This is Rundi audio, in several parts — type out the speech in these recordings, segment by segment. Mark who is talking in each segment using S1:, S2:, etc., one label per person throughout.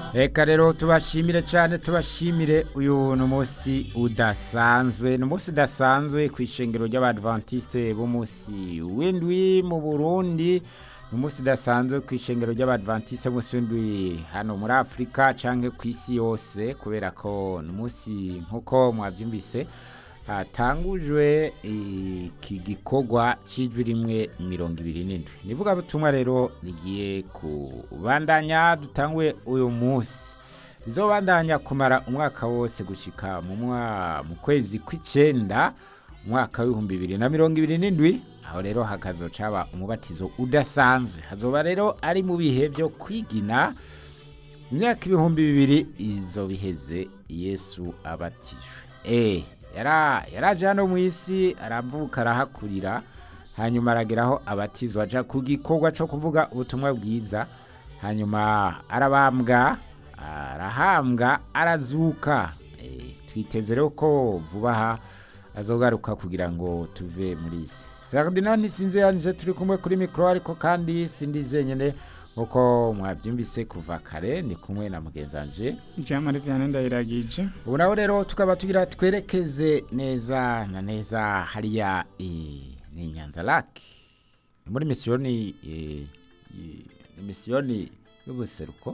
S1: reka rero tubashimire cyane tubashimire uyu ni umunsi udasanzwe ni umunsi udasanzwe ku ishengero ry'abadventiste b'umunsi w'indwi mu burundi ni umunsi udasanzwe ku ishengero ry'abadventiste b'umunsi w'indwi hano muri afurika cyangwa ku isi yose kubera ko ni umunsi nk'uko mwabyumvise hatangujwe iki gikorwa cy'ijwi rimwe mirongo ibiri n'indwi nivuga butumwa rero rigiye kubandanya dutanguye uyu munsi bizobandanya kumara umwaka wose gushika mu mu kwezi kw'icyenda umwaka w'ibihumbi bibiri na mirongo ibiri n'indwi aho rero hakazoca haba umubatizo udasanzwe hazoba rero ari mu bihe byo kwigina imyaka ibihumbi bibiri izo biheze yesu abatijwe eee yaraje hano mu isi aravuka arahakurira hanyuma arageraho abatizwa aja ku gikorwa cyo kuvuga ubutumwa bwiza hanyuma arabambwa arahambwa arazuka twiteze rero ko vuba aha azogaruka kugira ngo tuve muri isi ferdinand sinzi yanjye turi kumwe kuri mikoro ariko kandi sindi jenyine nkuko mwabyumvise kuva kare ni kumwe na mugenzanje
S2: jean marie vianney ndayiragije
S1: ubu nawe rero tukaba tugira twerekeze neza na neza hariya ni nyanza lake ni muri misiyoni misiyoni y'ubuseruko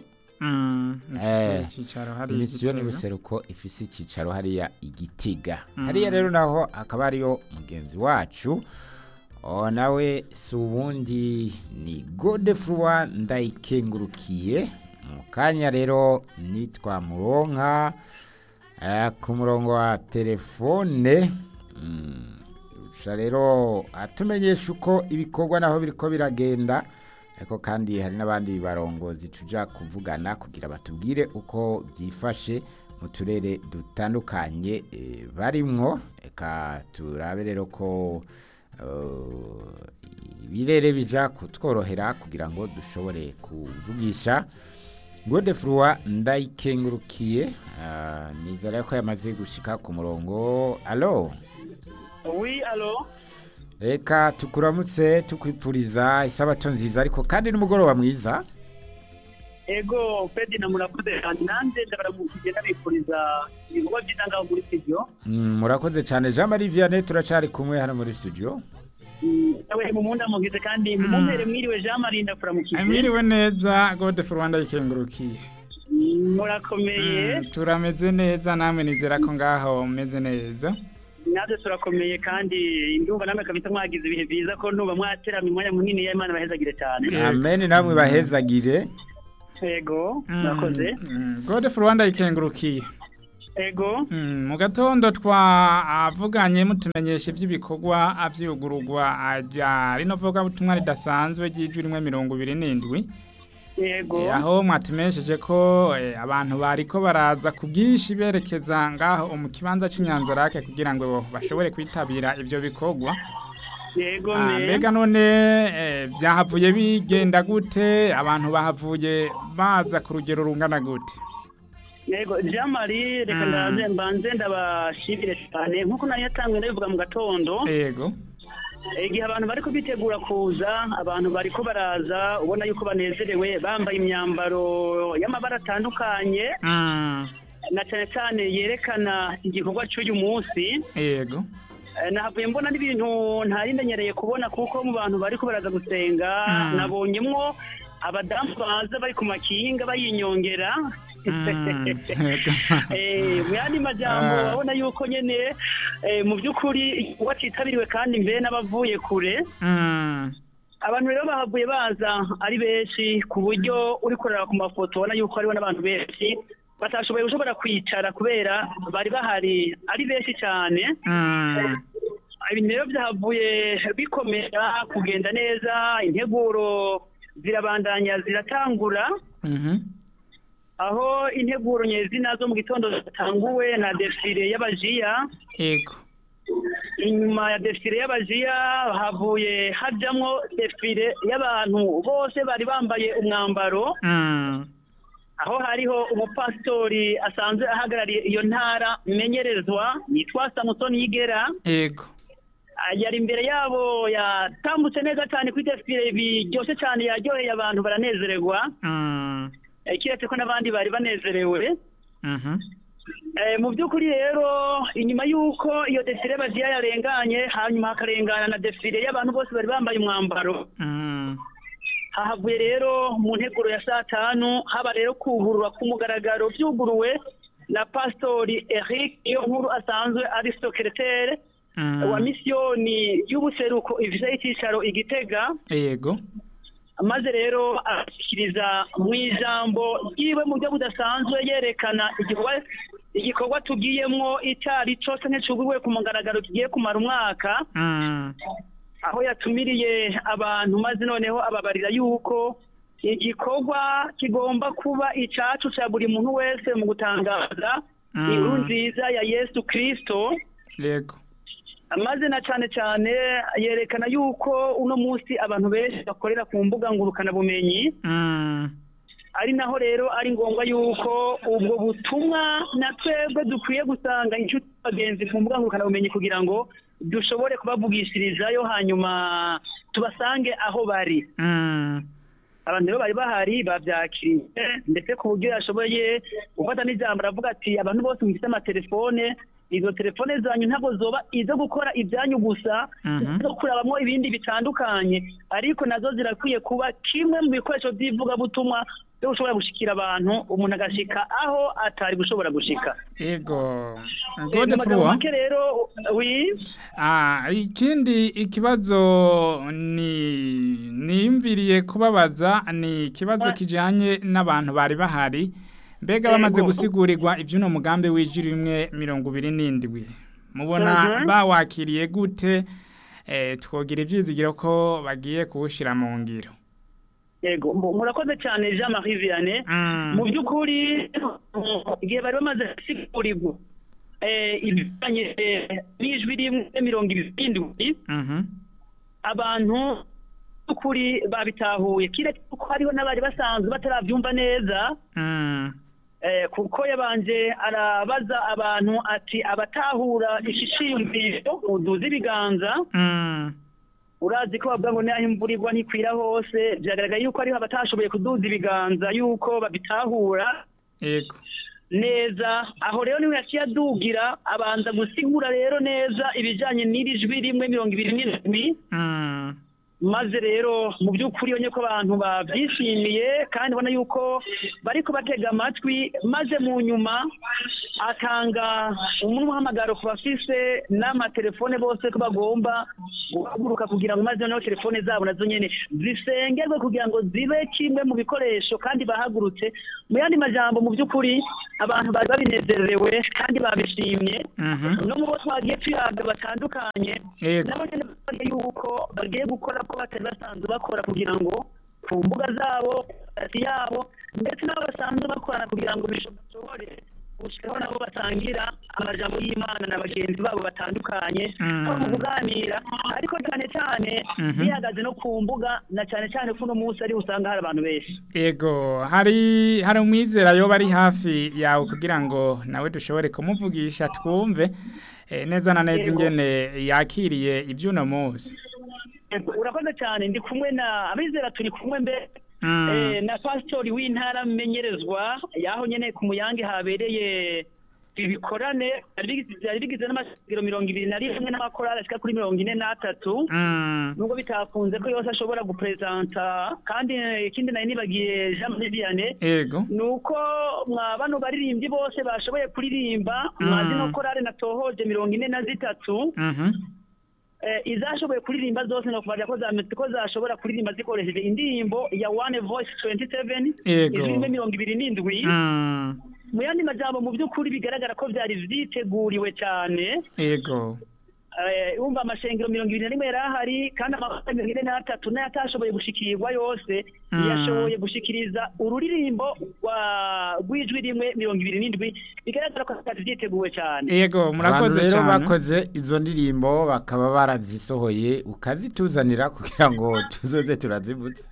S1: misiyoni y'ubuseruko ifise icyicaro hariya igitiga hariya rero naho akaba ariyo mugenzi wacu nawe si ubundi ni godefurwa ndayikengurukiye mu kanya rero nitwa muronka ku murongo wa telefone rero atumenyesha uko ibikorwa naho biriko biragenda ariko kandi hari n'abandi barongozi tujya kuvugana kugira batubwire uko byifashe mu turere dutandukanye barimwo reka turabe rero ko ibirere bijya kutworohera kugira ngo dushobore kuvugisha godefurwa ndayikengurukiye nizere ko yamaze gushyika ku murongo alo
S3: wi alo
S1: reka tukuramutse tukwipfuriza isabato nziza ariko kandi n'umugoroba mwiza
S3: ego pedi na murakoze cyane nanjye ndabaramukije ndabifuriza ibikorwa byiza ngaho muri studio
S1: murakoze cyane jean marie vianney turacari kumwe hano muri studio
S3: nawe mu munda mugize kandi mumumpere mwiriwe jean marie ndakuramukije
S2: mwiriwe neza godeful rwanda yikengurukiye
S3: murakomeye
S2: turameze neza namwe nizera ko ngaho mumeze neza
S3: natwe turakomeye kandi ndumva namwe kabisa mwagize ibihe byiza ko nuba mwaterama umwanya munini y'imana bahezagire cyane
S1: amen namwe bahezagire
S3: ego murakoze
S2: godeful rwanda yikengurukiye
S3: ego
S2: mu gatondo twavuganye mutumenyesha iby'ibikorwa abyugururwa rino vugabutumwa ridasanzwe ry'ijwi rimwe mirongo ibiri n'indwi
S3: yego
S2: aho mwatumenyesheje ko abantu bariko baraza ku bwinshi berekeza ngaho mu kibanza cy'inyanzarake kugira ngo bashobore kwitabira ibyo bikorwa
S3: yego
S2: mbega none byahavuye bigenda gute abantu bahavuye baza ku rugero rungana gute
S3: yego jean marie reka ndaze mbanze ndabashimire cyane nk'uko nari yatanzwe ndabivuga mu gatondo
S2: yego
S3: igihe abantu bari kubitegura kuza abantu bari ko baraza ubona yuko banezerewe bambaye imyambaro y'amabara atandukanye na cyane cyane yerekana igikorwa cy'uyu munsi
S2: yego
S3: nahavuye mbona n'ibintu ntarimenyereye kubona kuko mu bantu bari ko baraza gusenga nabonyemwo abadamu baza bari ku makinga bayinyongera mu yandi majyambo urabona yuko nyine mu by'ukuri igikorwa cyitabiriwe kandi mbere n'abavuye kure abantu rero bahavuye baza ari benshi ku buryo uri kureba ku mafoto ubona yuko hariho n'abantu benshi batashoboye gushobora kwicara kubera bari bahari ari benshi cyane ibintu rero byahavuye bikomera kugenda neza integuro zirabandanya ziratangura aho integuro nyezina zo mu gitondo zatanguwe na defile y'abajiya
S2: yego
S3: inyuma ya defile y'abajiya havuye hajyamo defile y'abantu bose bari bambaye umwambaro aho hariho umupasitori asanzwe ahagarariye iyo ntara menyerezwa yitwa samusoni yigera
S2: yego
S3: yari imbere yabo yatambutse neza cyane kuri defile biryoshye cyane yaryoheye abantu baranezererwa eh, kiretse ko n'abandi bari banezerewe
S2: Mhm.
S3: Eh, mu by'ukuri rero inyuma y'uko iyo defile bagiye yarenganye hanyuma hakarengana na defile y'abantu bose bari bambaye umwambaro
S2: Mm.
S3: hahavuye rero mu nteguro ya saa tanu haba rero kugurura ku mugaragaro byuguruwe na pastori eric iyo nkuru asanzwe ari sekeretere
S2: Mm.
S3: wa misiyoni y'ubuseruko ifise icyicaro igitega
S2: Yego.
S3: maze rero ashyikiriza mu ijambo ryiwe mu buryo budasanzwe yerekana igikorwa igikorwa tugiyemwo icyari cyose nk'icuguwe ku mugaragaro kigiye kumara umwaka
S2: Mm.
S3: aho yatumiriye abantu maze noneho ababarira yuko igikorwa kigomba kuba icacu cya buri muntu wese mu gutangaza
S2: Mm.
S3: inkuru nziza ya yesu kirisito
S2: Yego.
S3: maze na cyane cyane yerekana yuko uno munsi abantu benshi bakorera ku mbuga ngurukanabumenyi
S2: Mm.
S3: ari naho rero ari ngombwa yuko ubwo butumwa na twebwe dukwiye gusanga inshuti bagenzi ku mbuga ngurukanabumenyi kugira ngo dushobore kubavugishirizayo hanyuma tubasange aho bari
S2: Mm.
S3: abantu rero bari bahari babyakiriye ndetse ku buryo yashoboye gufata n'ijambo aravuga ati abantu bose mufite amatelefone izo telefone zanyu ntabwo zoba izo gukora ibyanyu gusa
S2: Mhm.
S3: zo kurabamo ibindi bitandukanye ariko nazo zirakwiye kuba kimwe mu bikoresho by'ivugabutumwa byo gushobora gushikira abantu umuntu agashika aho atari gushobora gushika
S2: Yego.
S3: Eh,
S2: Gode
S3: mu magambo
S2: Flua.
S3: make rero wi
S2: Ah, ikindi ikibazo ni niyumviriye kubabaza ni ikibazo
S3: Ah.
S2: kijanye n'abantu bari bahari mbega bamaze
S3: Yego.
S2: gusigurigwa ivy'uno mugambi w'ijiri rimwe mirongo ibiri n'indwi mubona
S3: Mhm.
S2: bawakiriye gute eh, twogira ivyizigiro ko bagiye kuwushira mu ngiro
S3: yego mu- murakoze cyane Jean Marie Vianney
S2: Mm.
S3: mu by'ukuri igihe bari bamaze gusigurigwa eh, ibijanye eh, n'ijwi rimwe mirongo irindwi
S2: Mhm.
S3: abantu by'ukuri babitahuye kiretse ko hariho n'abari basanzwe batarabyumva neza
S2: Mm.
S3: eh, kuko yabanje arabaza abantu ati abatahura ishishiyumviro muduze ibiganza
S2: Mm.
S3: urazi ko bavuga ngo naho imvura igwa ntikwira hose byagaragaye yuko hariho abatashoboye kuduza ibiganza yuko babitahura
S2: Yego.
S3: neza aho rero niwe yaciye adugira abanza gusigura rero neza ibijyanye n'iri jwi rimwe mirongo ibiri n'indwi
S2: Mm.
S3: maze rero mu by'ukuri iyo ko abantu babyishimiye kandi ubona yuko bari kubatega amatwi maze mu nyuma atanga umuhamagaro ku bafise n'amatelefone bose ko bagomba guhaguruka kugira ngo maze noneho telefone zabo nazo nyine zisengerwe kugira ngo zibe kimwe mu bikoresho kandi bahagurutse mu yandi majambo mu by'ukuri abantu bari babinezerewe kandi babishimye
S2: Mhm.
S3: no mu bo twagiye tuyaga batandukanye
S2: Yego.
S3: nabo nyine bavuga yuko bagiye gukora ko batari basanzwe bakora kugira ngo ku mbuga zabo hagati yabo ndetse n'abo basanzwe bakorana kugira ngo bishobore gushyiraho nabo batangira amajambo y'imana na bagenzi babo batandukanye
S2: Mm.
S3: aho mu kuganira ariko cyane cyane
S2: Mhm.
S3: bihagaze no ku mbuga na cyane cyane ko uno munsi ari usanga hari abantu benshi
S2: Ego, hari hari umwizera yoba ari hafi yawe kugira ngo nawe dushobore kumuvugisha twumve eh, neza na neza
S3: Yego.
S2: ingene yakiriye iby'uno munsi.
S3: urakoze cyane ndi kumwe na abizera turi kumwe mbere
S2: Mm.
S3: Eh, na pasitori w'intara menyerezwa yaho nyene ku muyange habereye ibikorane byari bigize- byari bigize n'amasengero mirongo ibiri na rimwe n'amakorali ashika kuri mirongo ine n'atatu
S2: Mm.
S3: nubwo bitakunze ko yose ashobora gupresenta kandi eh, ikindi nari nibagiye jean marie vianney
S2: Ego.
S3: ni uko mwa bano baririmbyi bose bashoboye kuririmba mwa
S2: Mm.
S3: zino korale natohoje mirongo ine na zitatu
S2: Mhm.
S3: eh, izashoboye kuririmba zose no kuvaja ko zametse ko zashobora kuririmba zikoresheje indirimbo ya one voice 27
S2: Yego.
S3: izimbe mirongo ibiri n'indwi
S2: Mm.
S3: mu yandi majambo mu by'ukuri bigaragara ko byari vyiteguriwe cyane
S2: Ego.
S3: eh, umva amashengero mirongo ibiri na rimwe yari ahari kandi amakosa mirongo ine n'atatu nayo atashoboye gushikirwa yose
S2: Mm.
S3: yashoboye gushikiriza ururirimbo rwa- rw'ijwi rimwe mirongo ibiri n'indwi bigaragara ko byari vyiteguwe cyane
S2: Ego,
S1: abantu
S2: murakoze
S1: rero
S2: cyane.
S1: bakoze izo ndirimbo bakaba barazisohoye ukazituzanira kugira ngo tuzoze turazivuza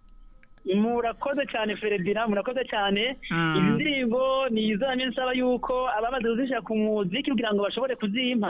S3: murakoze cyane feredina murakoze cyane
S2: Mm.
S3: izi ndirimbo ni izo namye nsaba yuko abamaze kuzishyira ku muziki kugira ngo bashobore kuzimpa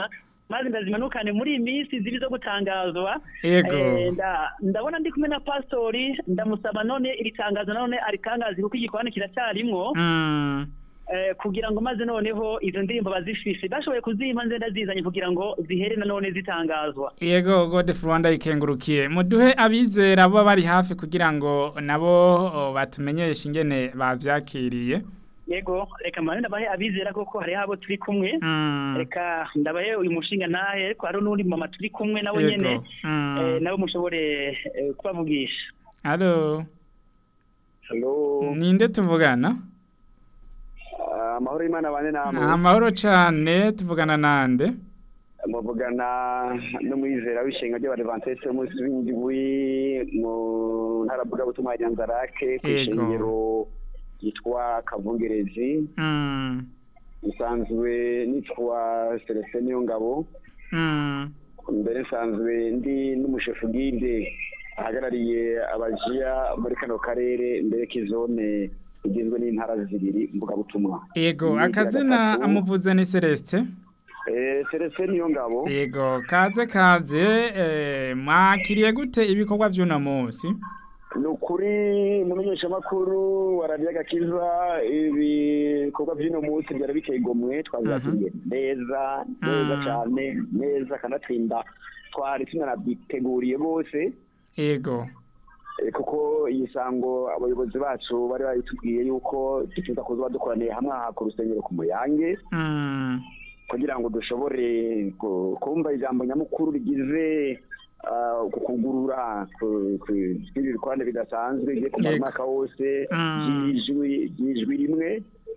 S3: maze ndazimanukane muri iyi minsi ziri zo gutangazwa
S2: Yego.
S3: Eh, nda- ndabona ndi kumwe na pastori ndamusaba none iri tangazo none aritangaze kuko igikorane kiracyarimwo
S2: Mm.
S3: eh, kugira ngo maze noneho izo ndirimbo bazifise bashoboye kuzimpa nze ndazizanye kugira ngo zihere nanone zitangazwa
S2: Yego Godefroid Rwanda ikengurukiye muduhe abizera bo bari hafi kugira ngo nabo o, batumenyeshe ingene bavyakiriye
S3: yego reka mane ndabahe abizera koko hariho abo turi kumwe
S2: Mm.
S3: reka ndabahe uyu mushinga ntahe ariko hariho n'undi mama turi kumwe nawe
S2: Yego.
S3: nyene
S2: Mm.
S3: eh, nabo mushobore eh, kubavugisha
S2: Allo
S4: Hello.
S2: ninde tuvugana
S4: Ah, Amahoro y'Imana bane namwe.
S2: amahoro cane tuvugana nande
S4: Muvugana n'umwizera w'ishenga ry'Abadventiste w'umunsi w'indwi mu ntara mvugabutumwa ya Nyanzarake ku
S2: Yego.
S4: ishengero yitwa Kavungerezi.
S2: Mm.
S4: Nsanzwe nitwa Celestin Niyongabo.
S2: Mm.
S4: Mbere nsanzwe ndi n'umushefu guide ahagarariye abajiya muri kano karere mbere k'izone igizwe n'intara zibiri mvugabutumwa.
S2: Yego
S4: Ni
S2: akazina
S4: gatatu.
S2: amuvuze ni Celeste
S4: Eh, Celestin Niyongabo.
S2: Yego kaze kaze eh, mwakiriye gute ibikorwa vy'uno munsi
S4: ni ukuri mumenyeshamakuru waradiye agakiza ibikorwa by'uno munsi byari biteye igomwe twabyakiriye neza neza
S2: Mm.
S4: cyane neza kanatsinda twari tunanabiteguriye bose
S2: Yego
S4: eh, kuko iyi sango abayobozi bacu bari babitubwiye yuko tuza kuza dukoraniye hamwe aha ku rusengero ku muyange
S2: Mm.
S4: kugira ngo dushobore ku- kumva ijambo nyamukuru rigize ah, ku kugurura ku- ku- kw'ibi bikorane bidasanzwe bigiye kumara
S2: Yego.
S4: umwaka wose
S2: Mm.
S4: ry'ijwi ry'ijwi rimwe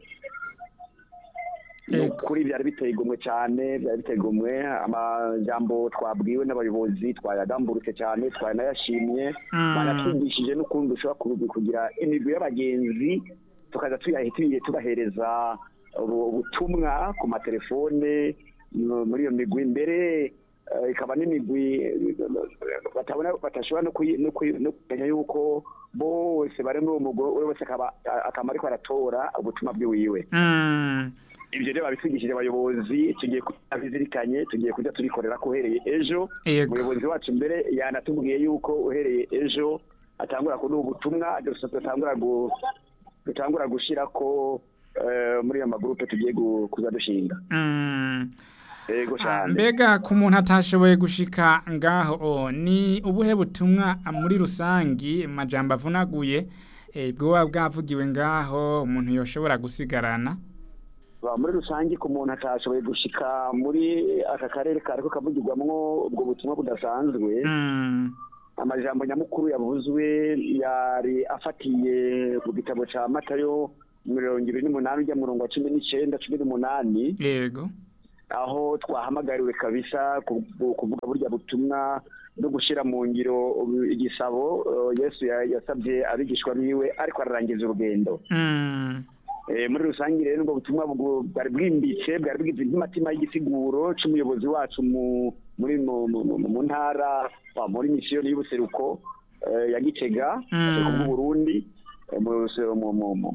S4: ni
S2: Yego.
S4: ukuri byari biteye igomwe cyane byari biteye igomwe amajambo twabwiwe n'abayobozi twayagamburutse cyane twanayashimye
S2: Mm.
S4: banatwigishije n'ukundi dushobora ku- kugira imigwi y'abagenzi tukaza tuyahitiye tubahereza ubu- ubutumwa ku matelefone mu- muri iyo migwi mbere eh, ikaba n'imigwi eh, batabona batashobora no kuyi- no kuyi- no kumenya yuko bose bari muri uwo mugwi we wese akaba akaba ariko aratora ubutumwa bwiwiwe
S2: Mm.
S4: ibyo rero babitwigishije abayobozi tugiye kubizirikanye tugiye kujya turikorera ko uhereye ejo
S2: Yego.
S4: umuyobozi wacu mbere yanatubwiye yuko uhereye ejo atangura kuduha ubutumwa dutangura gu- dutangura gushyira ko eh, muri ayo magurupe tugiye gu- kuza dushinga
S2: Mm.
S4: yego
S2: Ah,
S4: cyane
S2: mbega ku muntu atashoboye gushika ngaho o, ni ubuhe butumwa ah, muri rusangi majambo avunaguye eh, bwoba bwavugiwe ngaho umuntu yoshobora gusigarana
S4: Ba, muri rusange ku muntu atashoboye gushika muri aka karere kariko kavugirwamwo ubwo butumwa budasanzwe
S2: Mm.
S4: amajambo nyamukuru yavuzwe yari afatiye ku gitabo ca matayo mirongo ibiri n'umunani ujya murongo wa cumi n'icenda cumi n'umunani
S2: yego
S4: aho twahamagariwe kabisa ku- ku- kuvuga burya butumwa no gushyira mu ngiro ubu- igisabo eh, yesu ya- yasabye abigishwa biwe ariko ararangiza urugendo
S2: Mm.
S4: Eh, muri rusange rero ubwo butumwa bwo- bwari bwimbitse bwari bwize nk'amatima y'igisiguro c'umuyobozi wacu mu muri mu, mu, mu, mu ntara wa- muri misiyoni y'ubuseruko eh, ya gitega
S2: Mm.
S4: ku Burundi eh, mu mu mu mu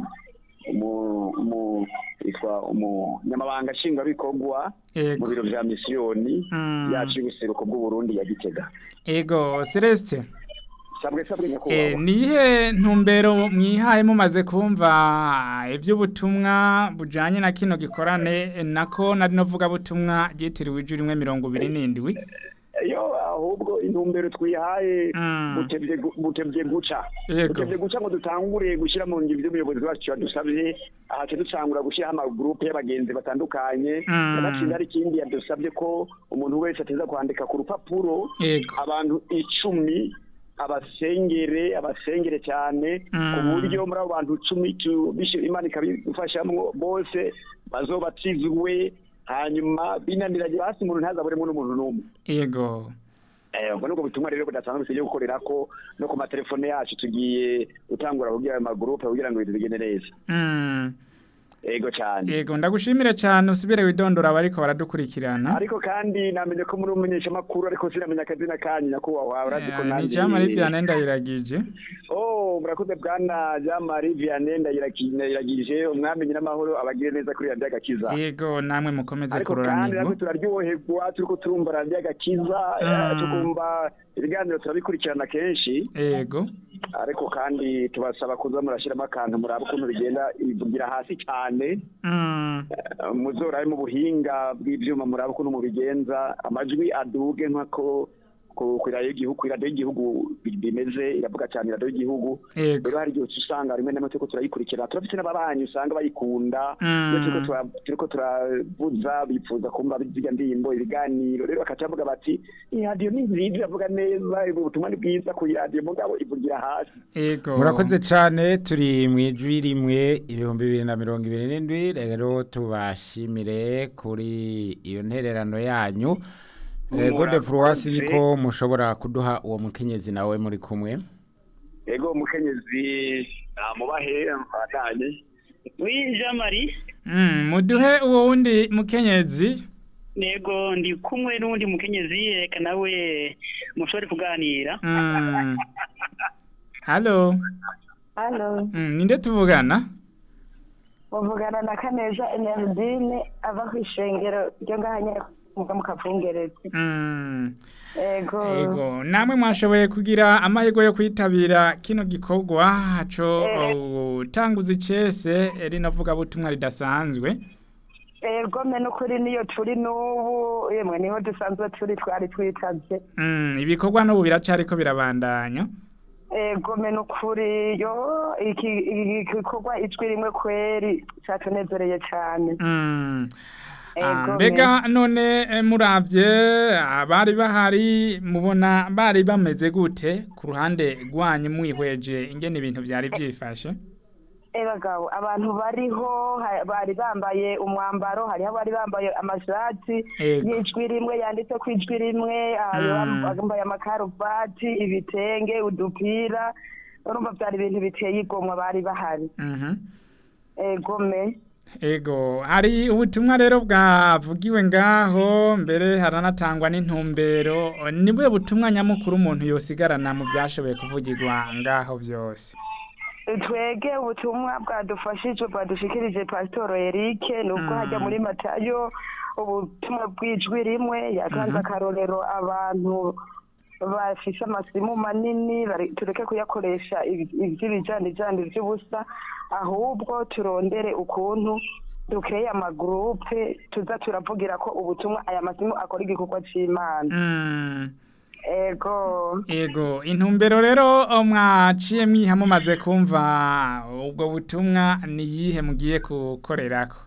S4: mu mu yitwa umunyamabanga nshingwabikorwa mu
S2: yego
S4: biro vya misiyoni
S2: Mm.
S4: yacu y'ubuseruko bw'uburundi ya gitega
S2: yego Celeste
S4: sabwe sabwe
S2: Eh,
S4: nyakubahwa
S2: nihe ntumbero mwihaye mumaze kumva iby'ubutumwa bujanye na kino gikorane eh, nako nari novuga butumwa ryitiriwe ijuru rimwe mirongo ibiri n'indwi
S4: iyo ahubwo intumbero twihaye
S2: Mm.
S4: butevye gu- butevye guca
S2: Yego.
S4: butevye guca ngo dutangure gushyira mu ngiro ivyo umuyobozi wacu yadusavye ahace dutangura gushyiraho amagurupe y'abagenzi batandukanye
S2: Mm.
S4: yanatsinda hari ikindi yadusabye ko umuntu wese ateza kwandika ku rupapuro
S2: yego
S4: abantu icumi abasengere abasengere cyane
S2: Mm.
S4: ku buryo muri abo bantu icumi tu- bishe- imana ikabifashamwo bose bazobatizwe hanyuma binaniranye hasi umuntu ntazaburemo n'umuntu n'umwe
S2: yego
S4: Eh, ubwo nubwo butumwa rero budasanzwe tugiye gukorera ko no ku matelefone yacu tugiye gutangura kugira ayo magurupe kugira ngo ibintu bigende neza
S2: Mm.
S4: ego cyane
S2: yego ndagushimire cyane usubire widondora abariko baradukurikirana
S4: ariko kandi namenye ko muri umumenyesha makuru ariko sinamenya akazina kanyu nyakubahwa urazi ko
S2: ni
S4: nanjye
S2: jean marie vianney ndayiragije
S4: oh murakoze bwana jean marie vianney ndayiragije umwami nyir'amahoro abagire neza kuri radiyo agakiza
S2: yego namwe mukomeze
S4: ariko kandi natwe
S2: kuroranirwa
S4: turaryoherwa turiko turumva radiyo agakiza
S2: Mm.
S4: tukumva ibiganiro turabikurikirana kenshi
S2: yego
S4: ariko kandi tubasaba kuza murashyiramo akantu muraba ukuntu bigenda ivugira hasi cyane
S2: Mm,
S4: Eh, muzorabe mu buhinga bw'ibyuma muraba ukuntu mubigenza amajwi aduge nk'ako ku ku radiyo y'igihugu ku radiyo y'igihugu bi- bimeze iravuga cyane radiyo y'igihugu
S2: yego
S4: rero hari igihe usanga rimwe na rimwe turiko turayikurikira turafite n'ababanyi usanga bayikunda
S2: Mm.
S4: iyo turiko tura- turiko turavuza bifuza kumva zirya ndirimbo ibiganiro rero bakaca bavuga bati iyi radiyo ni nziza iravuga neza ubutumwa ni bwiza ku radiyo mugabo ivugira hasi
S2: yego
S1: murakoze cyane turi mu ijwi rimwe ibihumbi bibiri na mirongo ibiri n'indwi rero tubashimire kuri iyo ntererano yanyu Eh, gode furuwasi niko mushobora kuduha uwo mukenyezi nawe muri kumwe
S4: ego umukenyezi namubahe mfatanye
S3: wi jean marie
S2: Mm, muduhe uwo wundi mukenyezi
S3: nego ndi kumwe n'uwundi mukenyezi reka nawe mushobore kuganira
S2: Mm. halo
S5: Halo,
S2: Mm, ninde tuvugana
S5: muvugana na Kaneja Enerdine ava ku ishengero ryo ngaha nyene muga mu Kavungerezi.
S2: Mm.
S5: Ego.
S2: Ego, namwe mwashoboye kugira amahirwe yo kwitabira kino gikorwa haco utanguza icese rinavuga butumwa ridasanzwe.
S5: Ego me n'ukuri niyo turi n'ubu yemwe niho dusanzwe turi twari twitavye.
S2: Mm, ibikorwa n'ubu biracariko birabandanya.
S5: Ego me n'ukuri yo iki iki gikorwa ijwi rimwe kweri catunezereye cane.
S2: Mm. Ah,
S5: Ego,
S2: mbega none eh, muravye abari bahari mubona bari bameze gute ku ruhande rwanyu mwihweje ingene ibintu vyari vyifashe
S5: Ebagabo abantu bariho ha- bari bambaye umwambaro hariho abari bambaye amashati
S2: Ego.
S5: y'ijwi rimwe yanditse ku ijwi rimwe hariho
S2: Mm.
S5: bambaye amakaruvati ibitenge udupira urumva byari ibintu biteye igomwa bari bahari
S2: Mhm.
S5: egome
S2: Ego, hari ubutumwa rero bwavugiwe ngaho mbere haranatangwa n'intumbero nibwe butumwa nyamukuru umuntu yosigarana mu byashoboye kuvugirwa ngaho byose
S5: twege ubutumwa bwadufashije bwadushikirije pasitoro erike nubwo
S2: Mm.
S5: hajya muri matayo ubutumwa bw'ijwi rimwe yatanze
S2: Mhm.
S5: akarorero abantu bafise amasimu manini bari- tureke kuyakoresha ibi- ivy'ibijanijani vy'ubusa ahubwo turondere ukuntu dukeye amagurupe tuza turavugira ko ubutumwa aya masimu akora igikorwa c'imana
S2: Mm.
S5: ego
S2: Ego, intumbero rero o, mwaciye mwiha mumaze kumva ubwo butumwa ni yihe mugiye gukorerako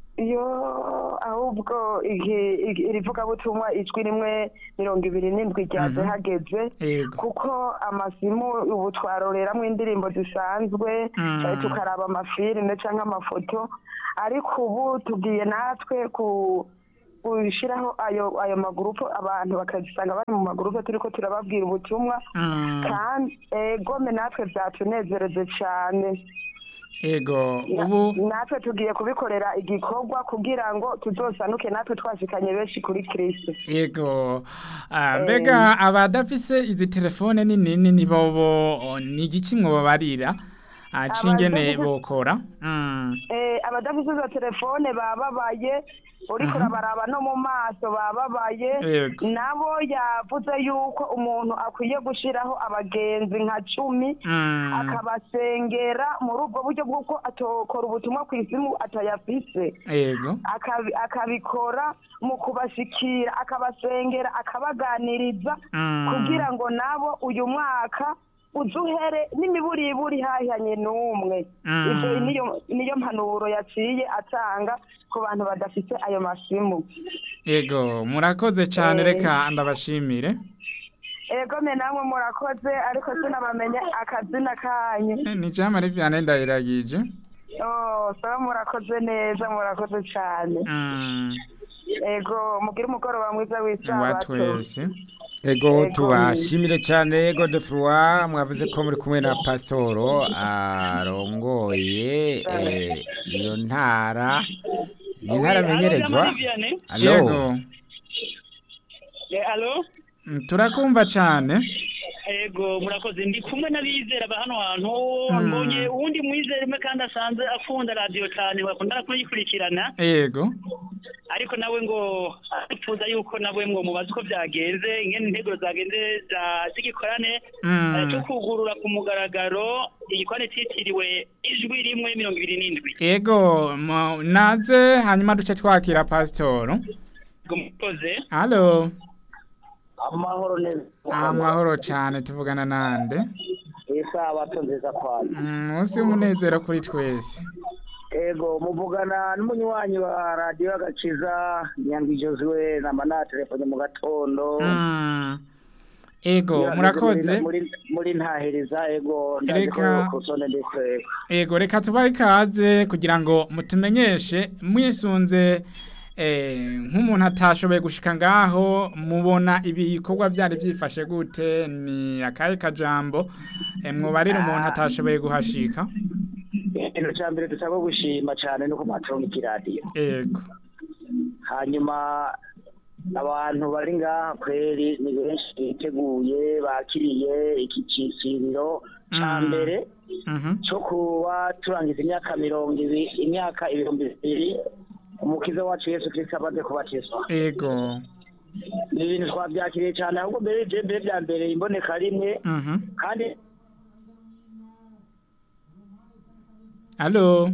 S5: iyo ahubwo iki- iki- iri vugabutumwa ijwi rimwe mirongo ibiri n'indwi ryaje
S2: Mhm.
S5: hageze
S2: Ego.
S5: kuko amasimu ubu twaroreramwo indirimbo zisanzwe
S2: Mm.
S5: eh, tukaraba amafilime canke amafoto ariko ubu tugiye natwe ku gushiraho ayo ayo magurupe abantu bakazisanga bari mu magurupe turiko turababwira ubutumwa
S2: Mm.
S5: kandi egome natwe vyatunezereje cane
S2: Ego,
S5: Na-
S2: ubu
S5: natwe tugiye kubikorera igikorwa kugira ngo tuzosanuke natwe twashikanye benshi kuri kristo
S2: Ego, ah, mbega abadafise izi telefone nini nini bobo o, ni igiki mwobabarira ah, cingene
S5: Abadafise-
S2: bokora Mm.
S5: eh abadafise izo telefone bababaye uriko urabaraba no mu maso bababaye
S2: Yego.
S5: nabo yavuze yuko umuntu akwiye gushiraho abagenzi nka cumi
S2: Mm.
S5: akabasengera muri ubwo buryo bw'uko atokora ubutumwa ku isimu atayafise
S2: Ego.
S5: akabi- akabikora mu kubashikira akabasengera akabaganiriza
S2: Mm.
S5: kugira ngo nabo uyu mwaka uzuhere n'imiburiburi hahihanye n'umwe
S2: Mm.
S5: ibyo niyo niyo mpanuro yaciye atanga ku bantu badafite ayo masimu
S2: Ego, murakoze cyane
S5: Eh.
S2: reka ndabashimire.
S5: ego me namwe murakoze ariko sinabamenye akazina kanyu
S2: Eh, Ni Jean Marie Vianney ndayiragije.
S5: oh saba murakoze neza murakoze cyane
S2: Mm.
S5: ego mugire umugoroba mwiza
S2: Wa
S5: w'isabato
S2: twese.
S1: ego tubashimire cyane godefroy mwavuze ko muri kumwe na pasitoro arongoye eh, iyo ntara ni intara amenyerezwa alo
S2: yego
S3: alo
S2: Mm, turakumva cyane
S3: ego murakoze ndi kumwe n'abizera ba hano hantu
S2: Mm.
S3: mbonye uwundi mwizera umwe kandi asanzwe akunda radiyo cyane bakunda kuyikurikirana
S2: yego
S3: ariko nawe ngo arifuza yuko nawe ngo mubaze uko byagenze ingene intego zagenze za- z'igikorane
S2: Mm.
S3: eh, cyo kugurura ku mugaragaro igikorane cyitiriwe ijwi rimwe mirongo ibiri n'indwi
S2: yego mo- naze hanyuma duce twakira pasitoro
S3: ngo mukoze
S2: halo
S4: amahoro neza
S2: amahoro cyane tuvugana nande
S4: isabato nziza kwanyu
S2: Mm, munsi w'umunezero kuri twese
S4: ego muvugana n'umunywanyi wa radiyo agakiza nyandwi josue namba na telefone mu gatondo
S2: Mm. ego
S4: Iyo
S2: murakoze
S4: ageze muri- muri ntahiriza ego ndazi ko
S2: Reka-
S4: kusone ndetse
S2: ego reka tubahe ikaze kugira ngo mutumenyeshe mwisunze eh, nk'umuntu atashoboye gushika ngaho mubona ibikorwa byari byifashe gute ni akahe kajambo eh, mwobarira umuntu atashoboye guhashika
S4: ikintu cya mbere dusabwa gushima cyane no ku matongo y'ikiradiyo
S2: ego
S4: hanyuma abantu bari ngaha kweri ni benshi biteguye bakiriye iki cyiciriro cya
S2: Mm.
S4: mbere
S2: mhm
S4: cyo kuba turangiza imyaka mirongo ibiri imyaka ibihumbi bibiri umukiza wacu yesu kirisito amaze kubatizwa
S2: ego
S4: ni ibintu twabyakiriye cyane ahubwo mbere ibyo mbere bya mbere imboneka rimwe
S2: mhm
S4: kandi
S2: Allo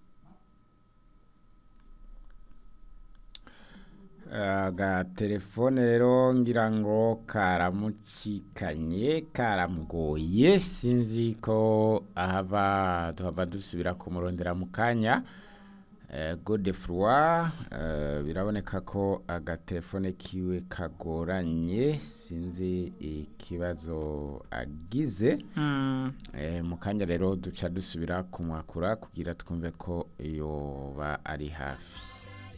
S1: agatelefone rero ngira ngo karamucikanye karamugoye sinzi ko ahava tuhava dusubira kumurondera mu kanya Eh, godefroy eh, biraboneka ko agatelefone kiwe kagoranye sinzi ikibazo agize
S2: mm.
S1: Eh, mu kanya rero duca dusubira kumwakura kugira twumve ko yoba ari hafi